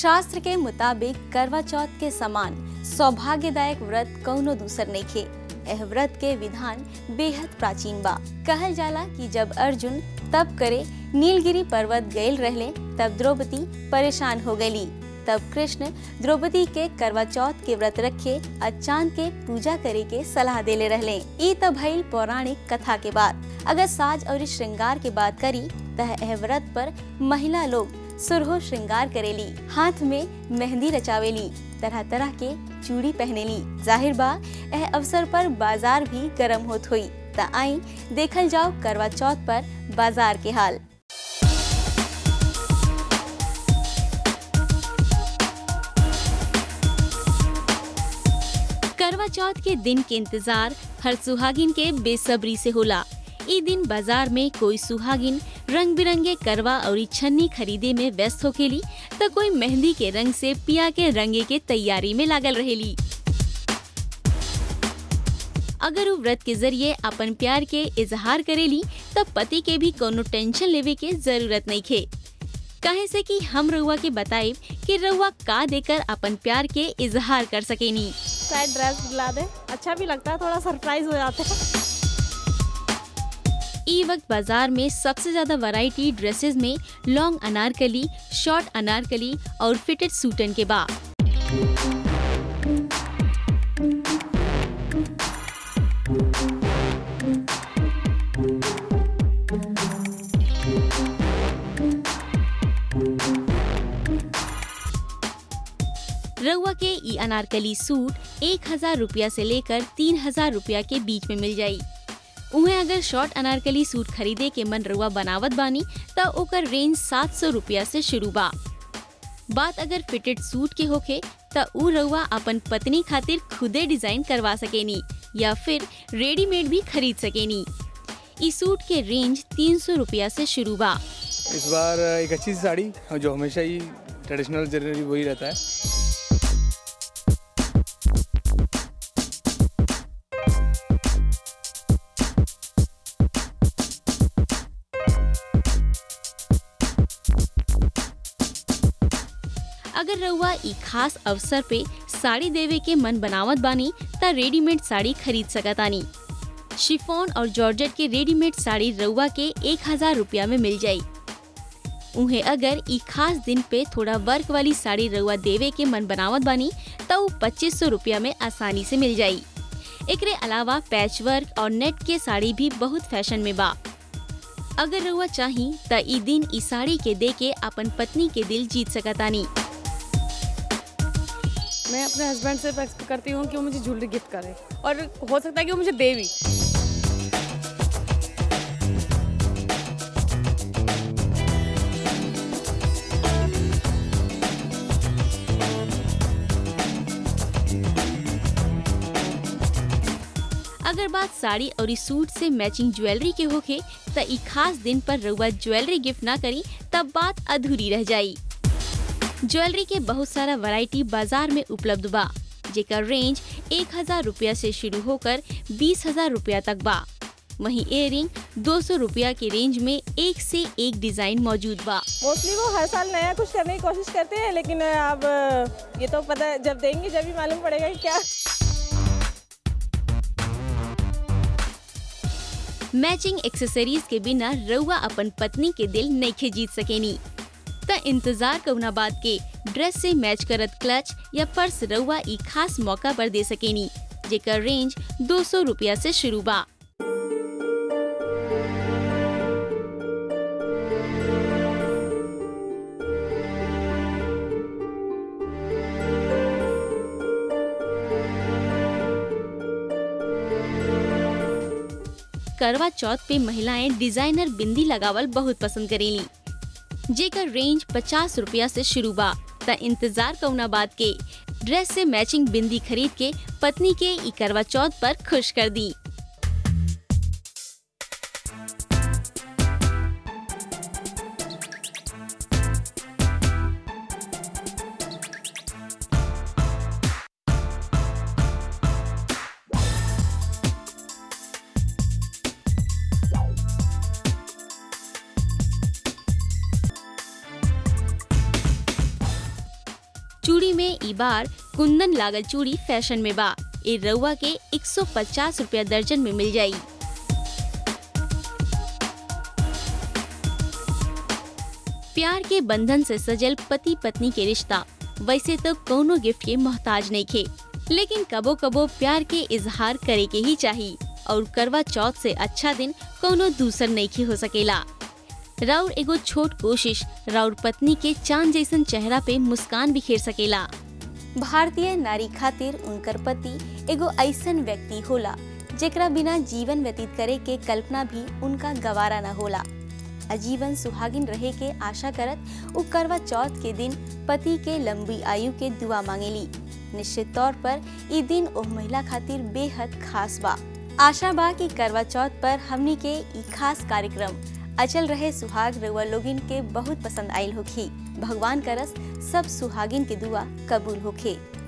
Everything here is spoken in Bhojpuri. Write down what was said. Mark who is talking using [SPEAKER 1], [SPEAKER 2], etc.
[SPEAKER 1] शास्त्र के मुताबिक करवा चौथ के समान सौभाग्यदायक व्रत कौनो दूसर नहीं खे एह व्रत के विधान बेहद प्राचीन बा कहल जाला कि जब अर्जुन तप करे नीलगिरी पर्वत गयल रहले तब द्रौपदी परेशान हो गयली तब कृष्ण द्रौपदी के करवा चौथ के व्रत रखे आ चांद के पूजा करे के सलाह देले रहले ई त भइल पौराणिक कथा के बात अगर साज और श्रृंगार के बात करी तह एह व्रत पर महिला लोग सुरहो श्रृंगार करेली हाथ में मेहंदी रचावेली तरह तरह के चूड़ी पहनेली जाहिर बा एह अवसर पर बाजार भी गरम होत हुई त आई देखल जाओ करवा चौथ पर बाजार के हाल करवा चौथ के दिन के इंतजार हर सुहागिन के बेसब्री से होला ई दिन बाजार में कोई सुहागिन रंग बिरंगे करवा और छन्नी खरीदे में व्यस्त होकेली तो कोई मेहंदी के रंग से पिया के रंगे के तैयारी में लागल रहेली अगर वो व्रत के जरिए अपन प्यार के इजहार करेली तब पति के भी कोनो टेंशन लेवे के जरूरत नहीं खे कहे से कि हम रउआ के बताइब कि रउआ का देकर अपन प्यार के इजहार कर सकेनी
[SPEAKER 2] शायद ड्रेस दिला दे अच्छा भी लगता है थोड़ा सरप्राइज हो जाते हैं
[SPEAKER 1] ई वक्त बाजार में सबसे ज्यादा वैरायटी ड्रेसेस में लॉन्ग अनारकली शॉर्ट अनारकली और फिटेड सूटन के बा रउआ के ई अनारकली सूट एक हजार रुपया से लेकर तीन हजार रुपया के बीच में मिल जाई उहे अगर शॉर्ट अनारकली सूट खरीदे के मन रउआ बनावत बानी त ओकर रेंज सात सौ रुपया से शुरू बा बात अगर फिटेड सूट के होखे त उ रउआ अपन पत्नी खातिर खुदे डिजाइन करवा सकेनी या फिर रेडीमेड भी खरीद सकेनी ई सूट के रेंज तीन सौ रुपया से शुरू बा
[SPEAKER 3] इस बार एक अच्छी सी साड़ी जो हमेशा ही ट्रेडिशनल जनरली वही रहता है
[SPEAKER 1] अगर रउआ ई खास अवसर पे साड़ी देवे के मन बनावत बानी त रेडीमेड साड़ी खरीद सकतानी शिफॉन और जॉर्जेट के रेडीमेड साड़ी रउआ के एक हजार रुपया में मिल जाई उहे अगर ई खास दिन पे थोड़ा वर्क वाली साड़ी रउआ देवे के मन बनावत बानी त उ पच्चीस सौ रुपया में आसानी से मिल जाई एकरे अलावा पैच वर्क और नेट के साड़ी भी बहुत फैशन में बा अगर रउआ चाही त ई दिन ई साड़ी के दे के अपन पत्नी के दिल जीत सकतानी
[SPEAKER 2] मैं अपने हस्बैंड से एक्सपेक्ट करती हूँ कि वो मुझे ज्वेलरी गिफ्ट करे और हो सकता है कि वो मुझे दे भी
[SPEAKER 1] अगर बात साड़ी और इस सूट से मैचिंग ज्वेलरी के होखे त ई खास दिन पर रउआ ज्वेलरी गिफ्ट ना करी तब बात अधूरी रह जाई ज्वेलरी के बहुत सारा वैरायटी बाजार में उपलब्ध बा जेकर रेंज एक हजार रुपया से शुरू होकर बीस हजार रुपया तक बा वहीं इयरिंग दो सौ रुपया के रेंज में एक से एक डिजाइन मौजूद बा
[SPEAKER 2] मोस्टली वो हर साल नया कुछ करने की कोशिश करते हैं लेकिन अब ये तो पता है जब देंगे जब भी मालूम पड़ेगा कि क्या
[SPEAKER 1] मैचिंग एक्सेसरीज के बिना रउआ अपन पत्नी के दिल नइखे जीत सकेनी त इंतजार कउना बात के ड्रेस से मैच करत क्लच या पर्स रउआ ई खास मौका पर दे सकेनी जेकर रेंज दो सौ रुपया से शुरू बा करवा चौथ पे महिलाएं डिजाइनर बिंदी लगावल बहुत पसंद करेली जेकर रेंज पचास रुपया से शुरू बा त इंतजार कउना बात के ड्रेस से मैचिंग बिंदी खरीद के पत्नी के ई करवा चौथ पर खुश कर दी ई बार कुंदन लागल चूड़ी फैशन में बा ए रउआ के 150 रुपया दर्जन में मिल जाई प्यार के बंधन से सजल पति पत्नी के रिश्ता वैसे तो कोनो गिफ्ट के मोहताज नहीं खे लेकिन कबो कबो प्यार के इजहार करे के ही चाहिए और करवा चौथ से अच्छा दिन कोनो दूसर नहीं हो सकेला राउर एगो छोट कोशिश राउर पत्नी के चांद जैसन चेहरा पे मुस्कान बिखेर सकेला भारतीय नारी खातिर उनकर पति एगो ऐसन व्यक्ति होला जेकरा बिना जीवन व्यतीत करे के कल्पना भी उनका गवारा न होला आजीवन सुहागिन रहे के आशा करत उ करवा चौथ के दिन पति के लंबी आयु के दुआ मांगेली निश्चित तौर पर ई दिन ओह महिला खातिर बेहद खास बा आशा बा कि करवा चौथ पर हमनी के ई खास कार्यक्रम अचल रहे सुहाग रउआ लोगिन के बहुत पसंद आयल होखी भगवान करस सब सुहागिन के दुआ कबूल होखे